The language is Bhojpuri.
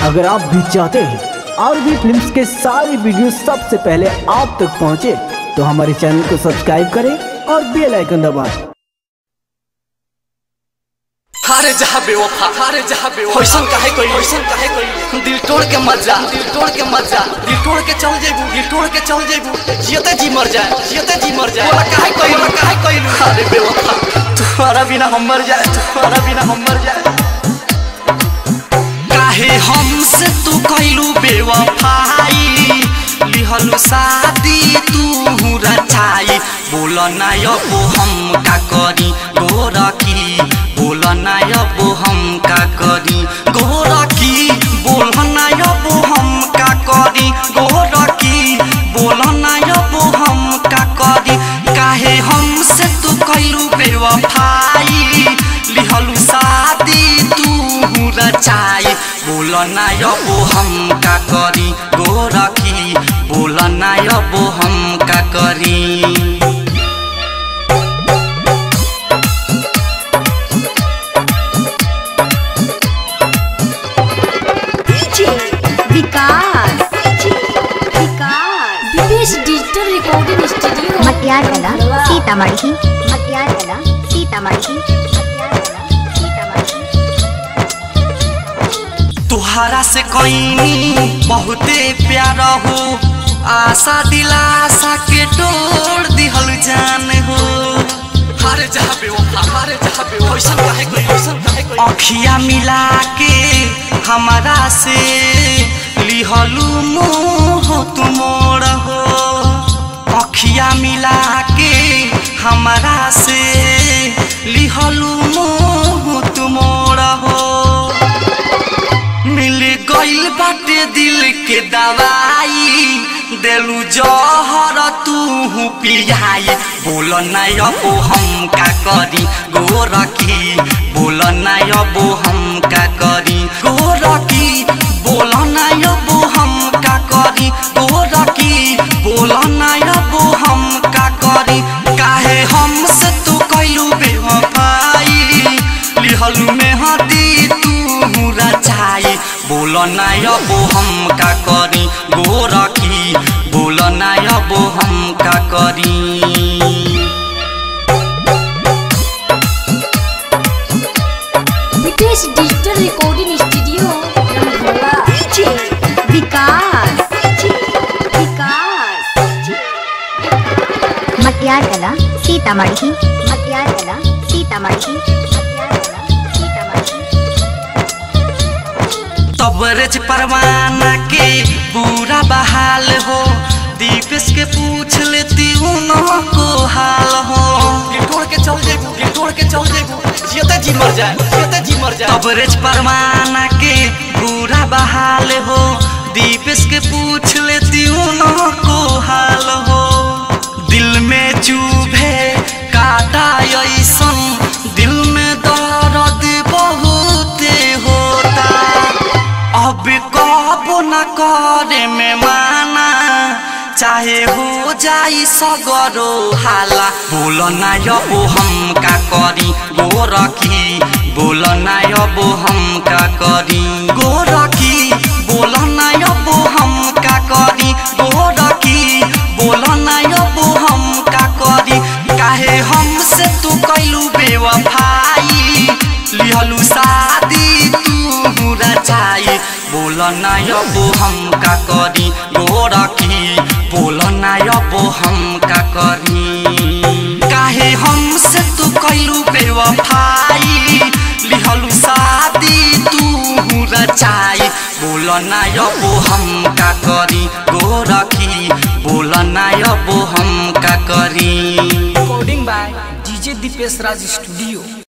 अगर आप भी चाहते हैं और भी फिल्म्स के सारे वीडियो सबसे पहले आप तक पहुंचे, तो हमारे चैनल को सब्सक्राइब करें और बेल आइकन दबाएं। हारे जहा बेवफा हारे जहा बेवफा होइसन काहे कोई होइसन काहे कोई दिल तोड़ के मत जा दिल तोड़ के मत जा दिल तोड़ के चल जेबू दिल तोड़ के चल जेबू जियते जी मर जाए जियते जी मर जाए बोला काहे कोई बोला काहे कोई हारे बेवफा तुम्हारा बिना हम मर जाए तुम्हारा बिना हम मर जाए काहे हमसे तू कैलू बेवफाई लिहलु शादी तू रचाई बोल ना अब हम का करी गोरखी बोल ना अब हम का करी गोरखी बोल ना अब हम का करी गोरखी बोल ना अब हम का करी काहे हमसे तू कैलू बेवफाई लिहलु शादी तू रचाई बोल ना अब हम का करी गोरखी बोल ना अब हम का करी डीजे विकास विकास विदेश डिजिटल रिकॉर्डिंग स्टूडियो मटियार कला सीतामढ़ी मटियार कला सीतामढ़ी मटियार कला सीतामढ़ी तुहरा से कईनी बहुते प्यार हो आशा दिलासा के तोड़ दिहल जान हो हारे जहा बेवफा हारे जहा बेवफा ओइसन काहे कोई ओइसन काहे कोई अखिया मिला के हमारा से लिहलू मोह तुमोर हो अखिया मिला के हमारा से लिहलू मोह तुमोर हो मिल गइल बाटे दिल के दवाई देलू जहर तू पियाई बोल ना अब हम का करी गोरखी बोल ना अब हम का करी गोरखी बोल ना अब हम का करी गोरखी बोल ना अब हम का करी काहे हमसे तू कैलू बेवफाई लिहलू में हदी तू रचाई बोल ना अब हम का करी गोरखी बोल ना अब हम का करी विदेश digital recording studio Rangola DJ Vikas Vikas Matiyar कला सीतामढ़ी मटियार कला सीतामढ़ी मटियार कला सीतामढ़ी तबरेज परवाना के बुरा बहाल हो दीपेश के पूछ लेती को हाल हो गिटोड़ के चल जेबू गिटोड़ के चल जेबू जियते जी मर जाए जियते जी मर जाए तबरेज परवाना के बुरा बहाल हो दीपेश के पूछ लेती को हाल हो दिल में चुभे काटा ऐसन दिल में दर्द बहुते होता अब कब न करे में माना चाहे हो जाई सगरो हाला बोल ना अब हम का करी गोरखी बोल ना अब हम का करी गोरखी बोल ना अब हम का करी गोरखी बोल ना अब हम का करी काहे हमसे तू कैलू बेवफाई लिहलू शादी तू रचाई बोल ना अब हम का करी गोरखी बोल ना अब हम का करी काहे हमसे तू कैलू बेवफाई लिहलू शादी तू रचाई बोल ना अब हम का करी गोरखी बोल ना अब हम का करी recording by DJ Dipesh Raj studio